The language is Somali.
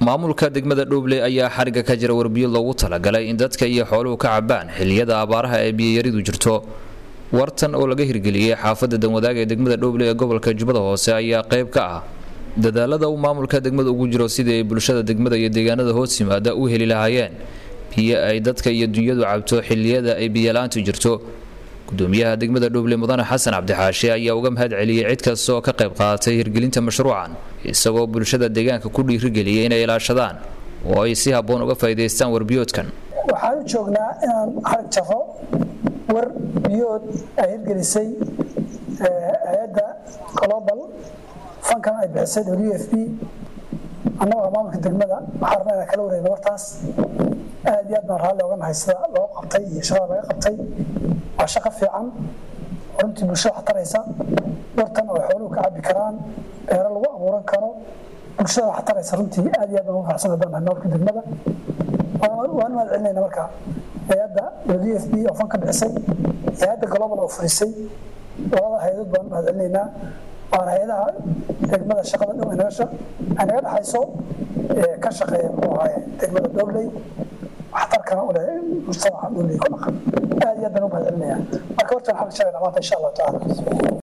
maamulka degmada dhoobley ayaa xariga ka jira warbiyo loogu talagalay in dadka iyo xooluhu ka cabaan xiliyada abaaraha ee biyayaridu jirto wartan oo laga hirgeliyey xaafadda danwadaag ee degmada dhoobley ee gobolka jubbada hoose ayaa qayb ka ah dadaalada uu maamulka degmada ugu jiro sidii ay bulshada degmada iyo deegaanada hoos yimaada u heli lahaayeen biyo ay dadka iyo dunyadu cabto xiliyada ay biyalaantu jirto gudoomiyaha degmada dhoobley mudane xasan cabdixaashe ayaa uga mahad celiyey cid kasta oo ka qayb qaadatay hirgelinta mashruucan isagoo bulshada deegaanka ku dhiirigeliyay inay ilaashadaan oo ay si habboon uga faa'iidaystaan warbiyoodkan waxaan u joognaa inaan xarig jaro war biyood ay hirgelisay hay-adda global fankan ay bixisay w f b annagoo maamulka degmada waxaa rabnaa inaan kala wareegno wartaas aad iyo aad baan raalli oga nahay sida loo qabtay iyo shaqada laga qabtay waa shaqo fiican runtii bulshada wax taraysa wartan oo xooluhu ka cabi karaan beero lagu abuuran karo bulshada wax taraysa runtii aad iyo aad baan ugu faraxsan baan nahay maamulka degmada waan mahad celinayna marka hay-adda w f b oo fan ka bixisay hay-adda global oo furisay labada hay-adood baan mahad celinaynaa waana hay-adaha degmada shaqada dhow ay naga dhexayso ka shaqeeya muxuu ahaye degmada dhobley waxtarkana u leh mujtamaca dhobley ku dhaqan aad iyo aad baan u mahad celinayaa marka horta waxaan sheegaynaa maanta insha allahu tacaala